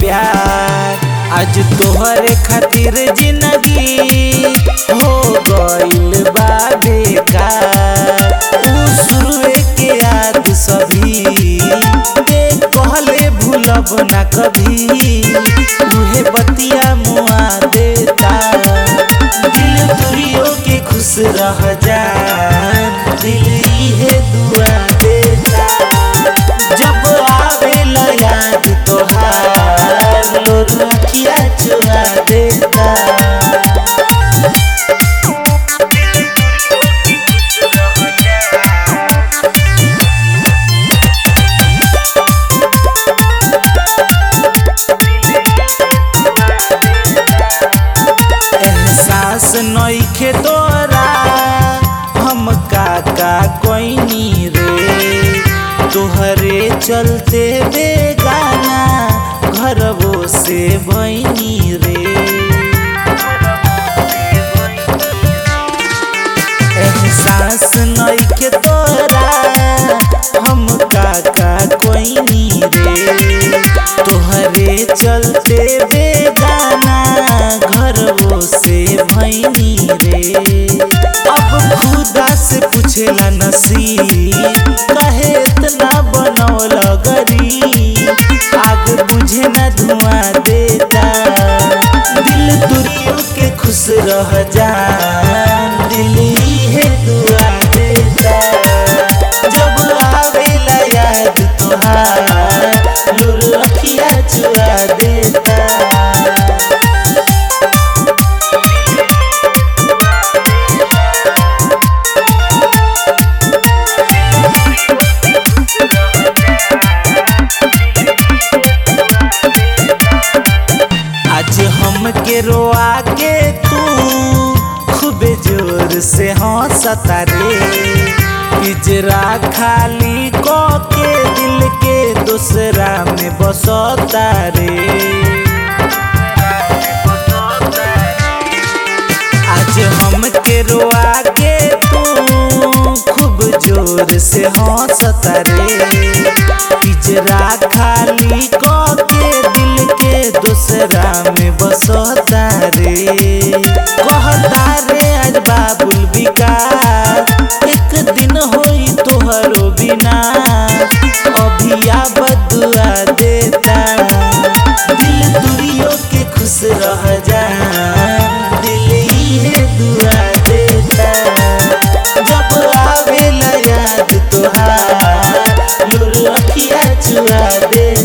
प्यार आज तोहरे खातिर जिंदगी हो गइल बा बेकार उ शुरुए के याद सभी दे कहले भूलब ना कभी उहे बतिया मुआ देता दिल तुरियो के खुश रह जा दिल इहे दुआ देता जब आवेला याद तोहार लोग अखिया चुरा देता एहसास नइखे तोरा हम काका कोइनी रे तोहरे चलते बेगाना घरवो से बनी रे एहसास नइखे तोरा हम काका कोइनी रे तोहरे चलते बेगाना घरवो से भैनी रे अब खुदा से पूछेला नसीब कहे इतना बनौल गरी आग बुझे न धुआं देता दिल तुरियो के खुश रह जा दिल इहे दुआ देता जब आवेला याद तोहार लुर अखिया चुरा देता आज हम के रोआ के तू खूबे जोर से हंसता रे पिजरा खाली को के दिल के दूसरा में बसता रे आज हम के रोआ के तू खूब जोर से हंसता रे पिजरा खाली को के दिल के दूसरा में बसता रे कहता रे आज बाबुल विकास एक दिन होई तोहरो बिना अभिया बदुआ देता दिल दुरियो के खुश रह जा दिल इहे दुआ देता जब आवेला याद तोहार लुर अखिया चुरा देता